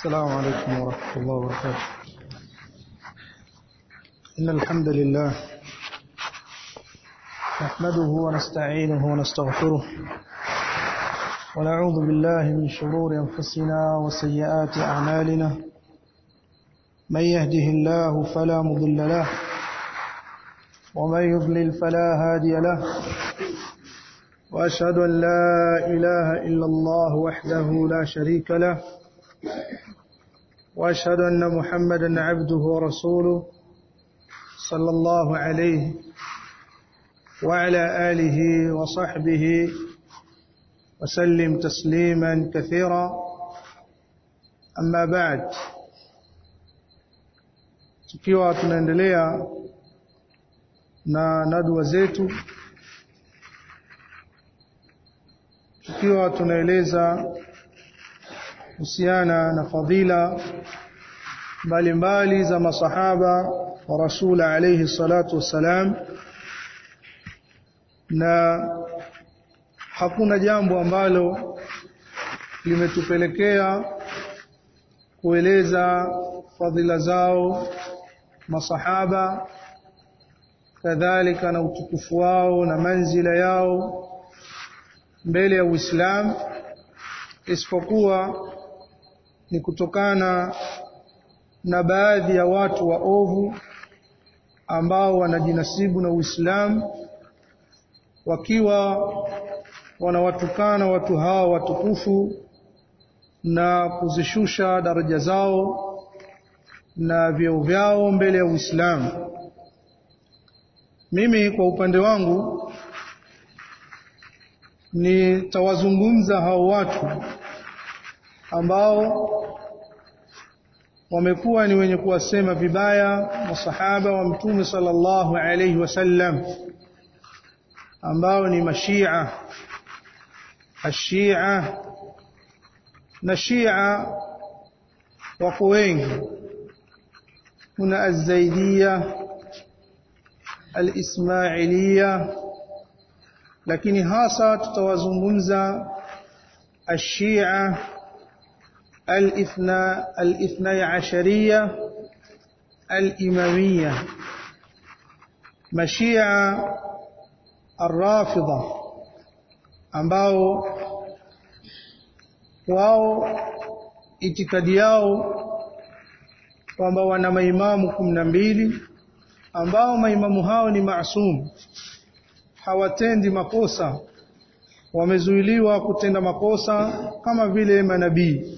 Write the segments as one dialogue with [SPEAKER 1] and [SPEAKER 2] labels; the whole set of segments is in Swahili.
[SPEAKER 1] السلام عليكم ورحمة الله وبركاته إن الحمد لله نحمده ونستعينه ونستغفره ونعوذ بالله من شرور أنفسنا وسيئات أعمالنا من يهده الله فلا مضل له ومن يضلل فلا هادي له وأشهد أن لا إله إلا الله وحده لا شريك له وأشهد أن محمدا عبده ورسوله صلى الله عليه وعلى آله وصحبه وسلم تسليما كثيرا أما بعد tukiwa tunaendelea na nadwa zetu tukiwa tunaeleza kuhusiana na fadhila mbalimbali za masahaba wa rasul alayhi salatu wassalam na hakuna jambo ambalo limetupelekea kueleza fadhila zao masahaba kadhalika na utukufu wao na manzila yao mbele ya Uislamu isipokuwa ni kutokana na baadhi ya watu waovu ambao wanajinasibu na Uislamu wakiwa wanawatukana watu hao watukufu na kuzishusha daraja zao na vyeo vyao mbele ya Uislamu. Mimi kwa upande wangu nitawazungumza hao watu ambao wamekuwa ni wenye kuwasema vibaya masahaba wa mtume sallallahu alayhi wasallam ambao ni mashia ashia na shia wako wengi kuna azaidia alismailia lakini hasa tutawazungumza ashia الاثنى الاثني عشرية الإمامية مشيعة الرافضة ambao wao itikadi yao kwamba wana maimamu kumi na mbili ambao maimamu hao ni maasum hawatendi makosa wamezuiliwa kutenda makosa kama vile manabii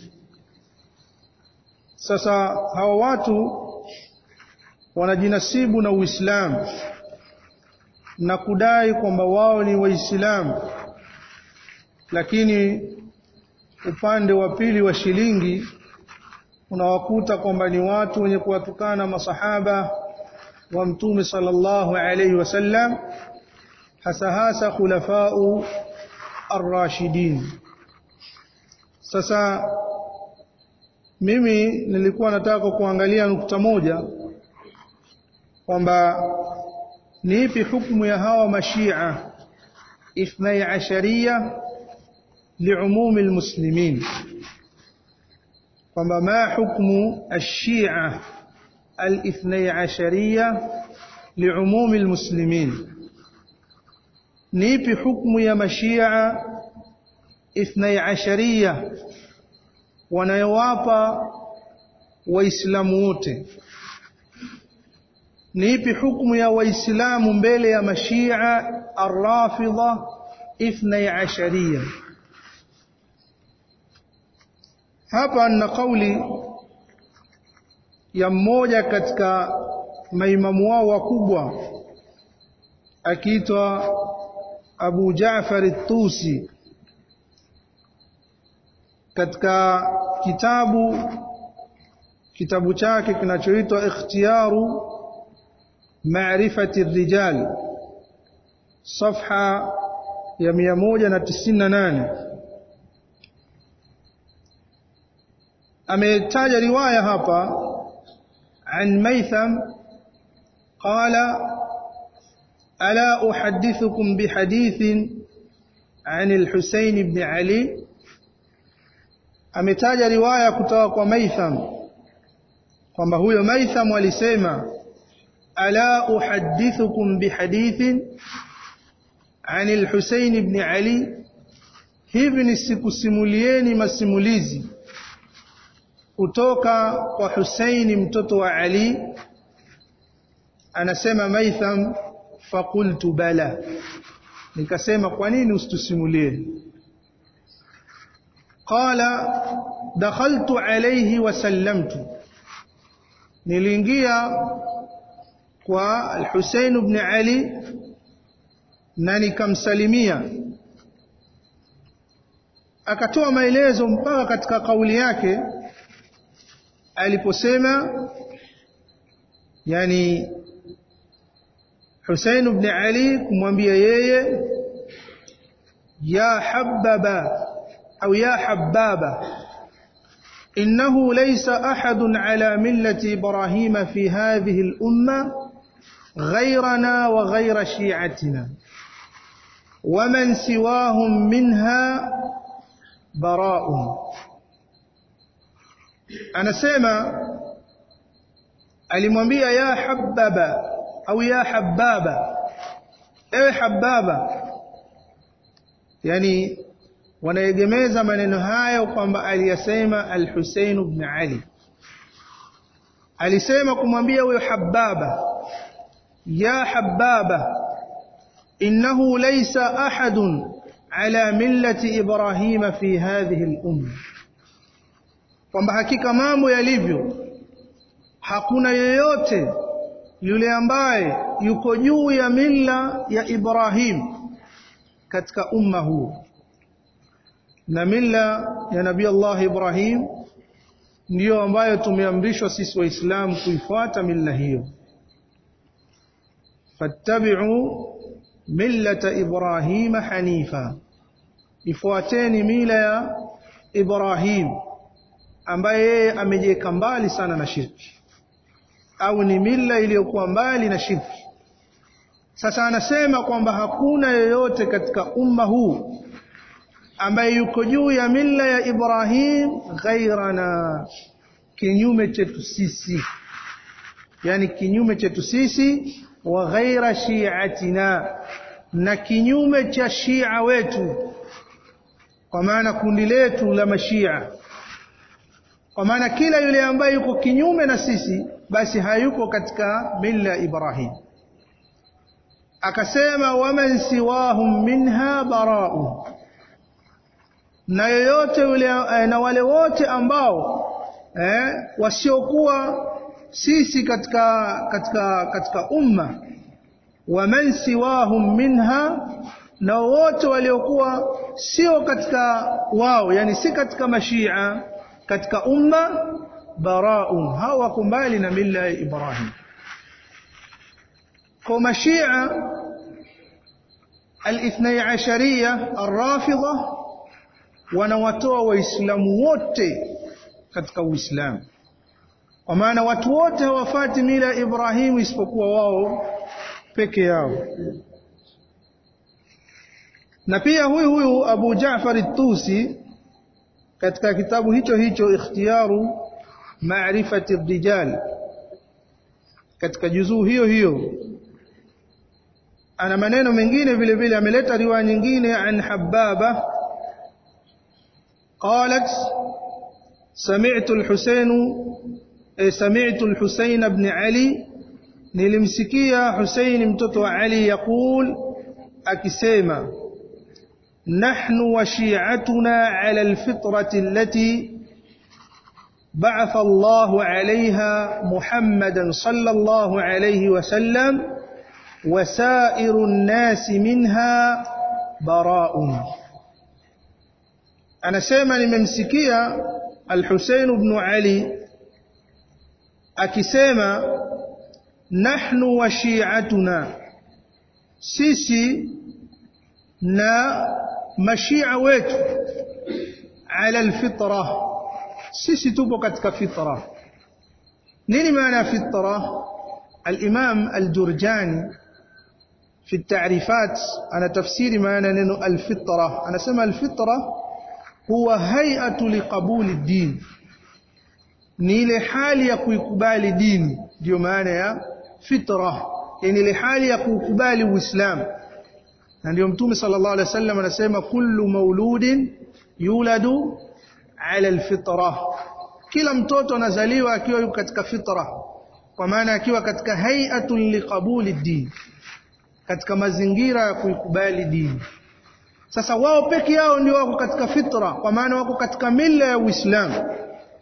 [SPEAKER 1] sasa hawa watu wanajinasibu na Uislamu na kudai kwamba wao ni Waislamu, lakini upande wa pili wa shilingi unawakuta kwamba ni watu wenye kuwatukana masahaba wa Mtume sallallahu alaihi wasallam, hasa hasa khulafau ar-rashidin. Sasa mimi nilikuwa nataka kuangalia nukta moja kwamba ni ipi hukumu ya hawa mashia ithnai asharia liumumi almuslimin kwamba ma hukmu ashia الاثني عشرية لعموم المسلمين نيبي حكم يا مشيعة اثني عشرية wanayowapa waislamu wote ni ipi hukumu ya waislamu mbele ya mashia arrafidha ithnai asharia hapa na kauli ya mmoja katika maimamu wao wakubwa akiitwa Abu Jaafar at-Tusi katika kitabu kitabu chake kinachoitwa ikhtiyaru maarifati rijal safha ya 198 ametaja riwaya hapa عن ميثم قال ألا أحدثكم بحديث عن الحسين بن علي ametaja riwaya kutoka kwa Maitham kwamba huyo Maitham alisema ala uhaddithukum bihadithin عن الحسين بن علي hivi nisikusimulieni masimulizi kutoka kwa Husaini mtoto wa Ali anasema Maitham faqultu bala nikasema kwa nini usitusimulie qala dakhaltu alayhi wa sallamtu niliingia kwa al-Husain ibn Ali na nikamsalimia akatoa maelezo mpaka katika kauli yake aliposema yani Hussein ibn Ali kumwambia yeye ya hababa au ya hababa إنه ليس أحد على ملة إبراهيم في هذه الأمة غيرنا وغير شيعتنا ومن سواهم منها براء anasema alimwambia ya hababa au ya hababa ewe hababa yani wanaegemeza maneno hayo kwamba aliyasema al-Husayn ibn Ali alisema kumwambia huyo hababa ya hababa innahu laysa ahadun ala millati ibrahima fi hadhihi al-umma kwamba hakika mambo yalivyo hakuna yeyote yule ambaye yuko juu ya milla ya Ibrahim katika umma huu na milla ya Nabii Allah Ibrahim ndiyo ambayo tumeamrishwa sisi waislamu kuifuata milla hiyo fattabi'u millata Ibrahim hanifa ifuateni mila ya Ibrahim ambaye yeye amejiweka mbali sana na shirki au ni mila iliyokuwa mbali na shirki sasa anasema kwamba hakuna yeyote katika umma huu ambaye yuko juu ya mila ya Ibrahim ghairana kinyume chetu sisi yani kinyume chetu sisi wa ghaira shiatina na kinyume cha shia wetu kwa maana kundi letu la mashia kwa maana kila yule ambaye yuko kinyume na sisi basi hayuko katika mila ya Ibrahim akasema waman siwahum minha bara'u na yoyote yule na wale wote ambao eh, wasiokuwa sisi katika katika katika umma waman siwahum minha na wote waliokuwa sio katika wao yani si katika mashia katika umma baraun hawa wako mbali na mila ya Ibrahim kwa mashia al-ithnai ashariya ar-rafidha wanawatoa waislamu wote katika uislamu kwa maana watu wote hawafati mila ya Ibrahimu isipokuwa wao peke yao na pia huyu huyu Abu Jaafar at-Tusi katika kitabu hicho hicho ikhtiyaru maarifati rijal katika juzuu hiyo hiyo ana maneno mengine vile vile ameleta riwaya nyingine an hababa قالت سمعت الحسين سمعت الحسين بن علي nilimsikia Hussein mtoto wa Ali yakul akisema nahnu wa shi'atuna ala alfitrati allati ba'atha Allah 'alayha Muhammadan sallallahu alayhi wa sallam wa sa'iru an-nas minha bara'un anasema nimemsikia al-Husayn ibn Ali akisema nahnu wa shi'atuna sisi na mashia wetu ala alfitra sisi tupo katika fitra nini maana fitra الإمام الجرجاني في التعريفات أنا تفسيري معنى أنه الفطرة أنا سمى الفطرة huwa hay'atu liqabuli din ni ile hali ya kuikubali dini ndio maana ya fitra yani ile hali ya kuukubali uislamu na ndio mtume sallallahu alaihi wasallam anasema kullu mauludin yuladu ala alfitra kila mtoto anazaliwa akiwa yuko katika fitra kwa maana akiwa katika hay'atun liqabuli din katika mazingira ya kuikubali dini sasa wao peke yao ndio wako katika fitra kwa maana wako katika mila ya Uislamu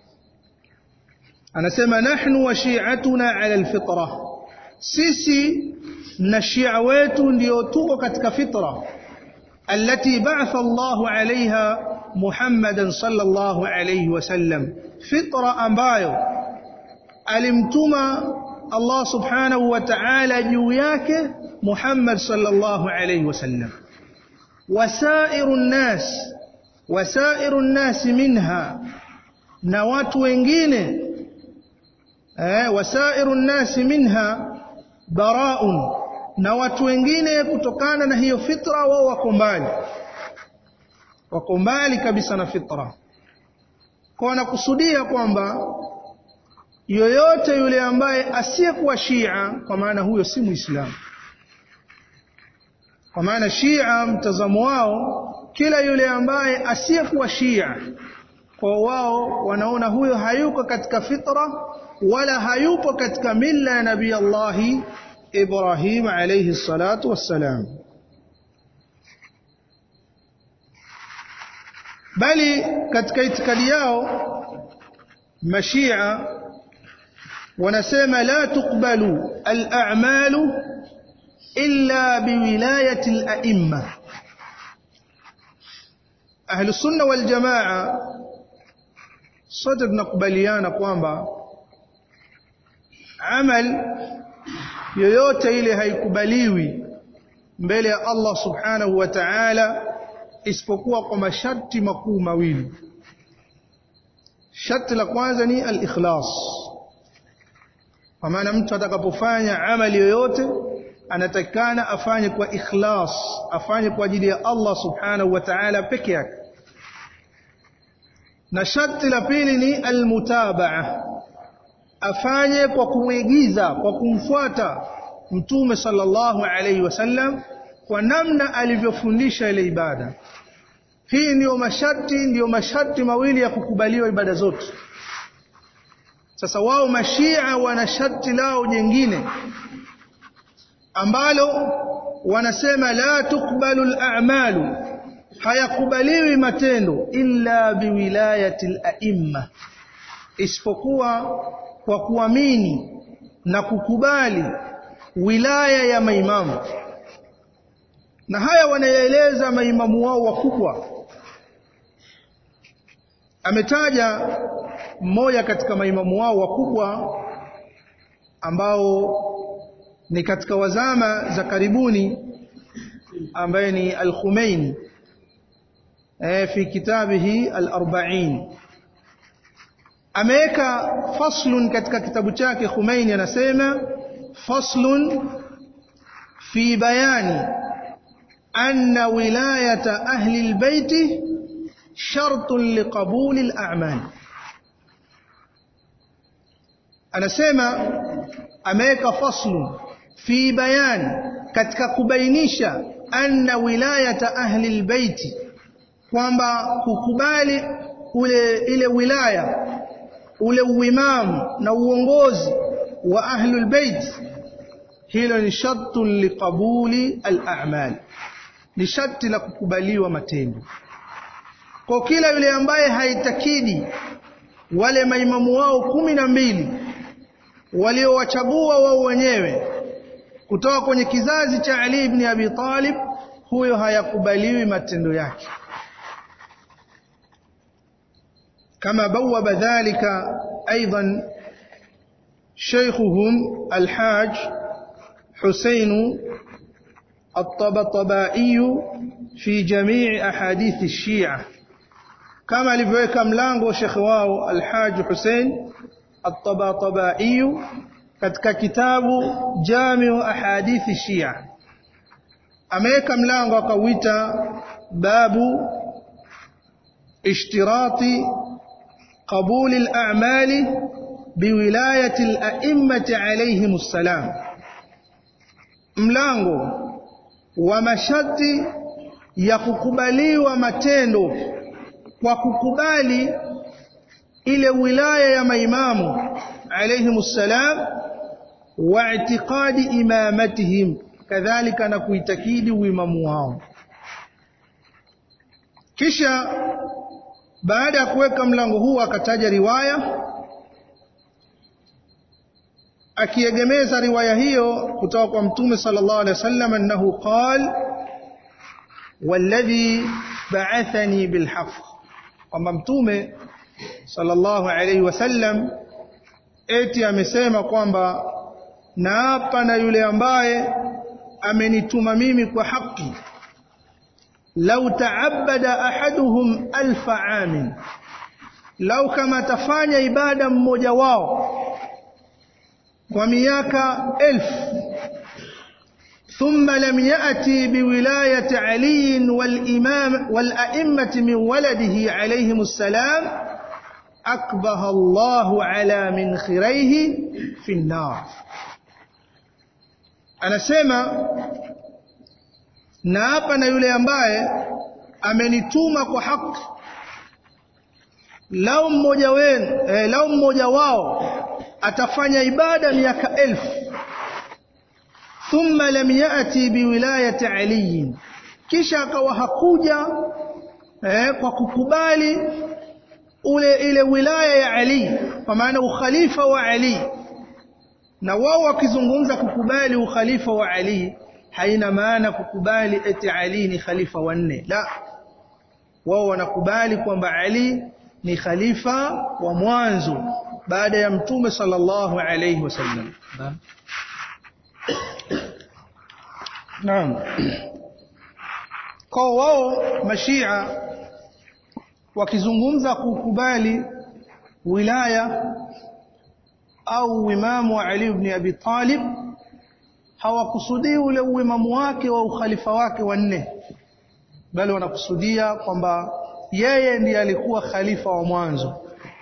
[SPEAKER 1] anasema nahnu wa shi'atuna ala alfitra sisi na shia wetu ndio tuko katika fitra التي بعث الله عليها محمدا صلى الله عليه وسلم فطرة ambayo alimtuma Allah subhanahu wa ta'ala juu yake Muhammad sallallahu alayhi wasallam wasairu nnas wasairu nnas minha na watu wengine eh wasairu nnas minha baraun na watu wengine kutokana na hiyo fitra wao wako mbali wako mbali kabisa na fitra kwa wanakusudia kwamba yoyote yule ambaye asiyekuwa Shia kwa maana huyo si Muislamu kwa maana Shia mtazamo wao kila yule ambaye asiyekuwa Shia kwa wao wanaona huyo hayuko katika fitra wala hayupo katika mila ya Nabii Allahi Ibrahim alayhi salatu wassalam bali katika itikadi yao mashia wanasema la tuqbalu al-a'malu illa biwilayati al-a'imma ahlu sunna wal jamaa sote tunakubaliana kwamba amal yoyote ile haikubaliwi mbele ya Allah subhanahu wa ta'ala isipokuwa kwa masharti makuu mawili sharti la kwanza ni al-ikhlas kwa maana mtu atakapofanya amali yoyote anatakikana afanye kwa ikhlas afanye kwa ajili ya Allah subhanahu wa ta'ala peke yake na sharti la pili ni almutabaa afanye kwa kumwigiza kwa kumfuata mtume sallallahu alaihi wasallam kwa namna alivyofundisha ile ibada hii ndiyo masharti ndiyo masharti mawili ya kukubaliwa ibada zote sasa wao mashia wana sharti lao jingine ambalo wanasema la tukbalu al-a'malu hayakubaliwi matendo illa biwilayati al-a'imma isipokuwa kwa kuamini na kukubali wilaya ya maimamu na haya wanayaeleza maimamu wao wakubwa ametaja mmoja katika maimamu wao wakubwa ambao ni katika wazama za karibuni ambaye ni al-Khumeini eh fi kitabihi al-40 ameweka faslun katika kitabu chake Khumeini anasema faslun fi bayani anna wilayata ahli albayt shartun liqabuli al-a'mal anasema ameweka faslun fi bayani katika kubainisha anna wilayata ahli albayt kwamba kukubali ule ile wilaya ule uimamu na uongozi wa ahlul bait hilo ni shartu liqabuli al-a'mal ni sharti la kukubaliwa matendo kwa kila yule ambaye haitakidi wale maimamu wao kumi na mbili waliowachagua wao wenyewe kutoka kwenye kizazi cha Ali ibn Abi Talib huyo hayakubaliwi matendo yake كما بوب ذلك أيضا شيخهم الحاج حسين الطبطبائي في جميع أحاديث الشيعة كما لفوك ملانغو شيخ واو الحاج حسين الطبطبائي katika kitabu Jamiu Ahadithi Shia ameweka mlango akauita babu ishtirati qabuli al-a'mali biwilayati al-a'immati alayhim assalam mlango wa masharti ya kukubaliwa matendo kwa kukubali ile wilaya ya maimamu alayhim salam wa i'tiqadi imamatihim kadhalika na kuitakidi uimamu wao kisha baada ya kuweka mlango huu akataja riwaya akiegemeza riwaya hiyo kutoka kwa mtume sallallahu alaihi wasallam annahu qal walladhi ba'athani bilhaq kwamba mtume sallallahu alaihi wasallam eti amesema kwamba naapa na yule ambaye amenituma mimi kwa haki lau taabada ahaduhum alfa amin lau kama tafanya ibada mmoja wao kwa miaka elfu ثم لم يأتي بولاية علي والإمام والأئمة من ولده عليهم السلام أكبه الله على من خريه في النار أنا سيما naapa na yule ambaye amenituma kwa haki lau mmoja wenu eh, lau mmoja wao atafanya ibada miaka elfu thumma lam yati biwilayati ali kisha akawa hakuja eh, kwa kukubali ule ile wilaya ya Ali kwa maana ukhalifa wa Ali na wao wakizungumza kukubali ukhalifa wa Ali haina maana kukubali eti Ali ni khalifa wa nne la wao wanakubali kwamba Ali ni khalifa wa mwanzo baada ya mtume sallallahu alayhi wasallam naam kwa wao mashia wakizungumza kukubali wilaya au uimamu wa Ali ibn Abi Talib hawakusudii ule uimamu wake wa ukhalifa wake wa nne bali wanakusudia kwamba yeye ndiye alikuwa khalifa wa mwanzo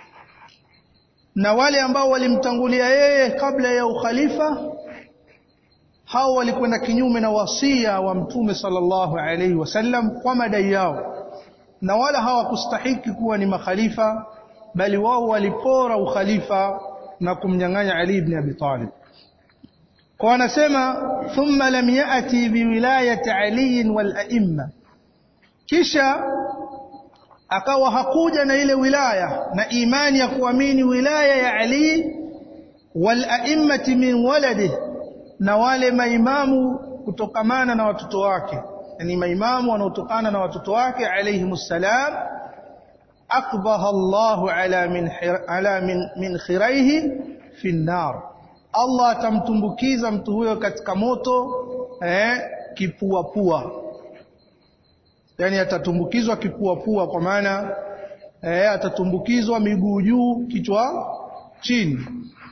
[SPEAKER 1] na wale ambao walimtangulia yeye kabla ya ukhalifa hao walikwenda kinyume na wasia wa mtume sallallahu alaihi wasallam kwa madai yao na wala hawakustahiki kuwa ni makhalifa bali wao walipora ukhalifa na kumnyang'anya Ali ibn Abi Talib kwa wanasema thumma lam yati biwilayati Ali wal a'imma kisha akawa hakuja na ile wilaya na imani ya kuamini wilaya ya Ali wal a'immati min waladihi na wale maimamu kutokamana na watoto wake yani maimamu wanaotokana na watoto wake alayhimus salam akbaha Allahu ala min ala min, min khiraihi fi nar Allah atamtumbukiza mtu huyo katika moto eh, kipua pua yani atatumbukizwa kipua pua kwa maana eh, atatumbukizwa miguu juu kichwa chini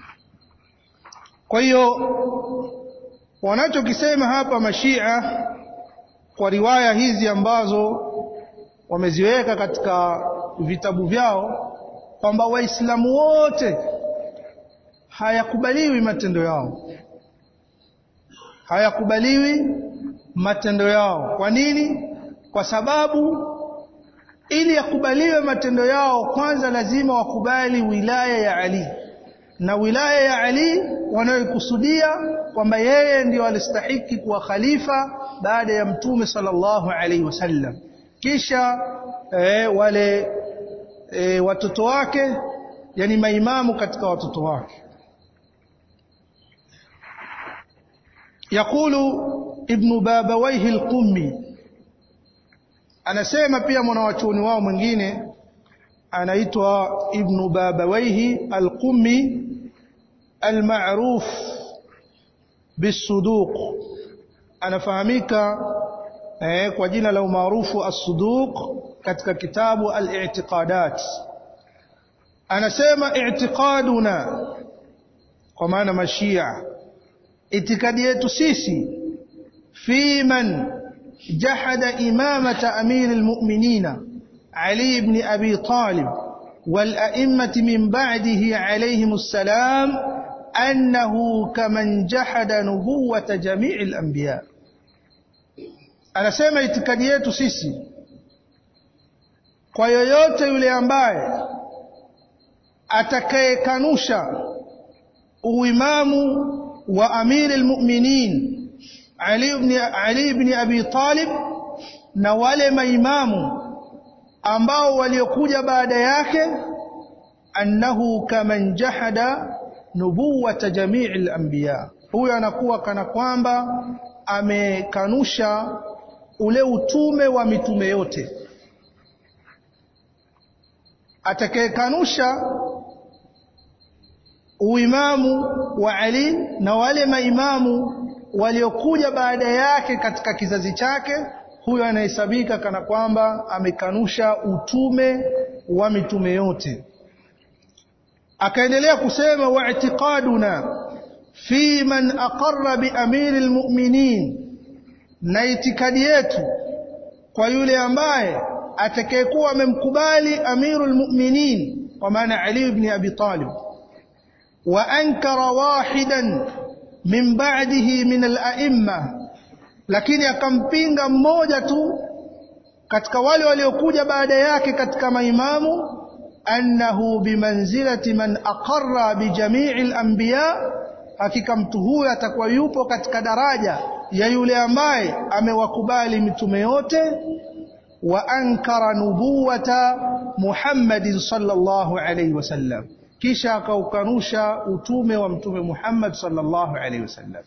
[SPEAKER 1] kwa hiyo wanachokisema hapa mashia kwa riwaya hizi ambazo wameziweka katika vitabu vyao kwamba waislamu wote hayakubaliwi matendo yao hayakubaliwi matendo yao kwa nini kwa sababu ili yakubaliwe matendo yao kwanza lazima wakubali wilaya ya Ali na wilaya ya Ali wanayokusudia kwamba yeye ndio alistahiki kuwa khalifa baada ya mtume sallallahu alaihi wasallam kisha e, wale e, watoto wake yani maimamu katika watoto wake يقول ابن بابويه القمي anasema pia mwanawachuoni wao mwingine anaitwa ibn babawaihi al-qummi al-ma'ruf bisuduq anafahamika eh, kwa jina la umaarufu as-suduq katika kitabu al-i'tiqadat anasema i'tiqaduna kwa maana mashia itikadi yetu sisi fi man jahada imamata amiri almu'minina علي بن أبي طالب والأئمة من بعده عليهم السلام أنه كمن جحد نبوة جميع الأنبياء anasema itikadi yetu sisi kwa yoyote yule ambaye atakayekanusha uimamu wa amiri almu'minin Ali ibn Ali ibn Abi Talib na wale maimamu ambao waliokuja baada yake annahu kaman jahada nubuwata jamii al-anbiya huyo anakuwa kana kwamba amekanusha ule utume wa mitume yote atakayekanusha uimamu wa Ali na wale maimamu waliokuja baada yake katika kizazi chake huyo anahesabika kana kwamba amekanusha utume wa mitume yote akaendelea kusema wa'tiqaduna fi man aqarra bi amiril mu'minin na itikadi yetu kwa yule ambaye atakayekuwa amemkubali amirul mu'minin kwa maana Ali ibn Abi Talib wa ankara wahidan min ba'dihi min al-a'imma lakini akampinga mmoja tu katika wale waliokuja baada yake katika maimamu annahu bimanzilati man aqarra bi jami'i al-anbiya hakika mtu huyo atakuwa yupo katika daraja ya yule ambaye amewakubali mitume yote wa ankara nubuwata Muhammadin sallallahu alayhi wasallam kisha akaukanusha utume wa mtume Muhammad sallallahu alayhi wasallam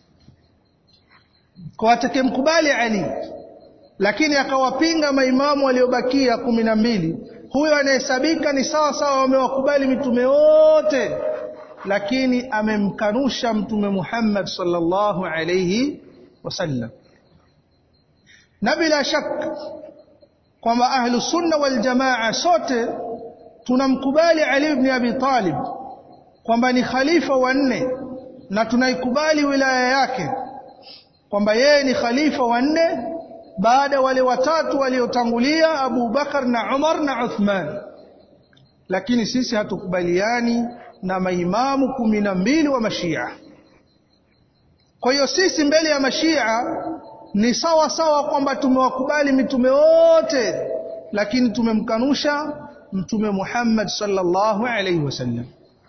[SPEAKER 1] kwa atakemkubali Ali lakini akawapinga maimamu waliobakia kumi na mbili huyo anahesabika ni sawa sawa wamewakubali mitume wote lakini amemkanusha mtume Muhammad sallallahu alayhi wasallam na bila shaka kwamba ahlu sunna wal jamaa sote tunamkubali Ali ibn Abi Talib kwamba ni khalifa wa nne na tunaikubali wilaya yake kwamba yeye ni khalifa wa nne baada wale watatu waliotangulia Abu Bakar na Umar na Uthman lakini sisi hatukubaliani na maimamu kumi na mbili wa mashia kwa hiyo sisi mbele ya mashia ni sawa sawa kwamba tumewakubali mitume wote lakini tumemkanusha mtume Muhammad sallallahu alaihi wasallam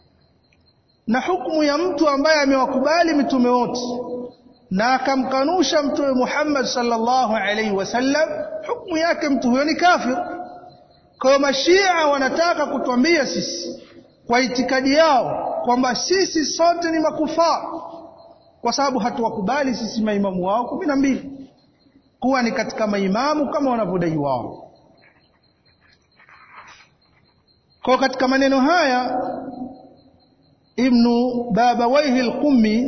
[SPEAKER 1] na hukumu ya mtu ambaye amewakubali mitume wote na akamkanusha mtume Muhammad sallallahu alaihi wasallam hukumu yake mtu huyo ni kafir kwa mashia wanataka kutwambia sisi kwa itikadi yao kwamba sisi sote ni makufaa kwa sababu hatuwakubali sisi maimamu wao kumi na mbili kuwa ni katika maimamu kama wanavyodai wao kwa katika maneno haya ibnu babawaihi al-qummi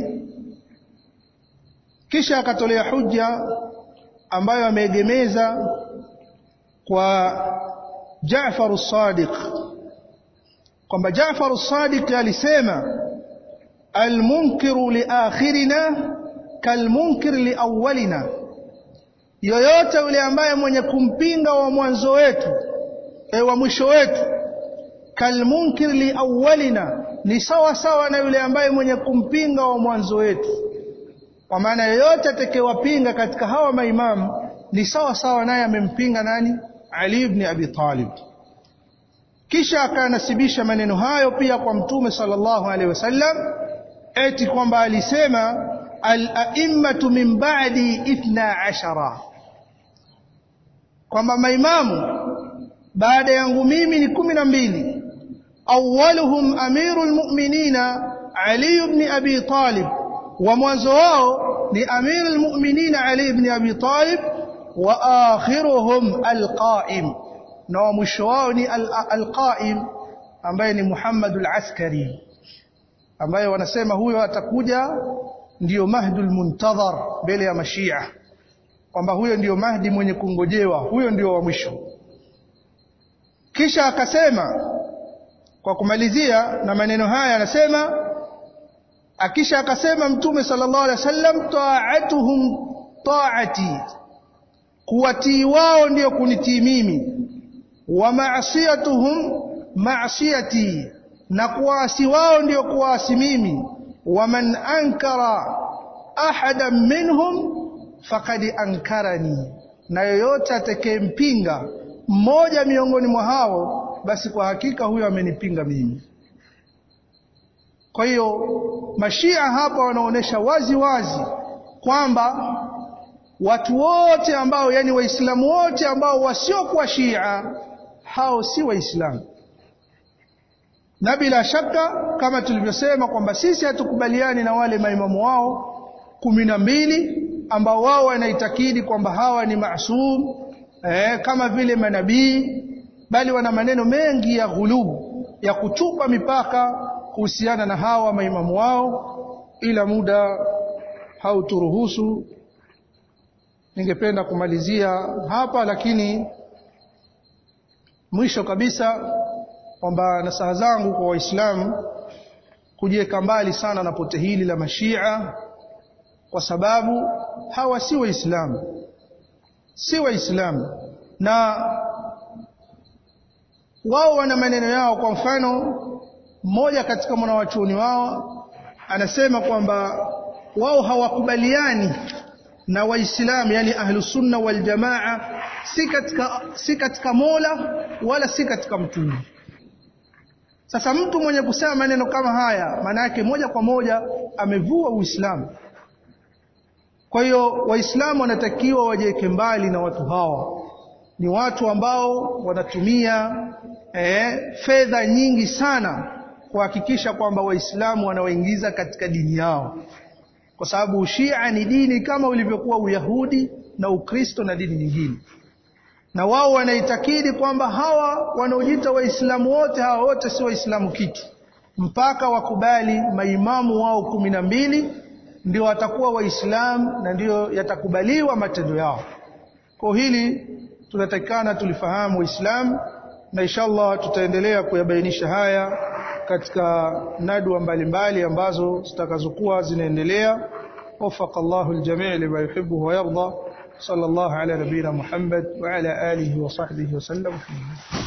[SPEAKER 1] kisha akatolea hujja ambayo ameegemeza kwa Jaafar as-Sadiq kwamba Jaafar as-Sadiq alisema al-munkiru li akhirina kalmunkir li awwalina yoyote yule ambaye mwenye kumpinga wa mwanzo wetu e wa mwisho wetu kalmunkir li awwalina ni sawa sawa na yule ambaye mwenye kumpinga wa mwanzo wetu kwa maana yoyote atakayewapinga katika hawa maimamu ni sawa sawa naye amempinga nani Ali ibn Abi Talib kisha akanasibisha maneno hayo pia kwa mtume sallallahu alaihi wasallam eti kwamba alisema al-a'immatu min ba'di ithna ashara kwamba maimamu baada yangu mimi ni kumi na mbili awwaluhum amirul mu'minina Ali ibn Abi Talib wa mwanzo wao ni amirul mu'minina Ali ibn Abi Talib wa akhiruhum alqa'im na wa mwisho wao ni alqa'im ambaye ni Muhammad al-Askari ambaye wanasema huyo atakuja ndiyo mahdul muntadhar mbele ya mashia kwamba huyo ndiyo mahdi mwenye kungojewa huyo ndiyo wa mwisho kisha akasema kwa kumalizia na maneno haya anasema akisha akasema mtume sallallahu alaihi wasallam ta'atuhum ta'ati kuwatii wao ndiyo kunitii mimi wa ma'siyatuhum ma'siyati na kuasi wao ndio kuasi mimi wa man ankara ahadan minhum faqad ankarani na yoyote atakayempinga mmoja miongoni mwa hao basi kwa hakika huyo amenipinga mimi kwa hiyo mashia hapa wanaonesha wazi wazi kwamba watu wote ambao yani waislamu wote ambao wasiokuwa shia hao si waislamu na bila shaka kama tulivyosema kwamba sisi hatukubaliani na wale maimamu wao kumi na mbili ambao wao wanaitakidi kwamba hawa ni maasum eh, kama vile manabii bali wana maneno mengi ya ghulubu ya kutupa mipaka kuhusiana na hawa maimamu wao ila muda hauturuhusu ningependa kumalizia hapa lakini mwisho kabisa kwamba nasaha zangu kwa waislamu kujiweka mbali sana na pote hili la mashia kwa sababu hawa si waislamu si waislamu na wao wana maneno yao kwa mfano mmoja katika mwanawachuoni wao anasema kwamba wao hawakubaliani na waislamu yani ahlusunna waljamaa si katika, si katika mola wala si katika mtume sasa mtu mwenye kusema maneno kama haya maana yake moja kwa moja amevua uislamu kwa hiyo waislamu wanatakiwa wajiweke mbali na watu hawa ni watu ambao wanatumia eh, fedha nyingi sana kuhakikisha kwamba waislamu wanawaingiza katika dini yao kwa sababu ushia ni dini kama ulivyokuwa uyahudi na ukristo na dini nyingine na wao wanaitakidi kwamba hawa wanaojiita waislamu wote hawa wote si waislamu kitu mpaka wakubali maimamu wao kumi na mbili ndio watakuwa waislamu na ndio yatakubaliwa matendo yao kwa hili tunatakikana tulifahamu waislamu na inshallah tutaendelea kuyabainisha haya katika nadwa mbalimbali ambazo zitakazokuwa zinaendelea وفق الله الجميع لما يحبه ويرضى صلى الله على نبينا محمد وعلى آله وصحبه وسلم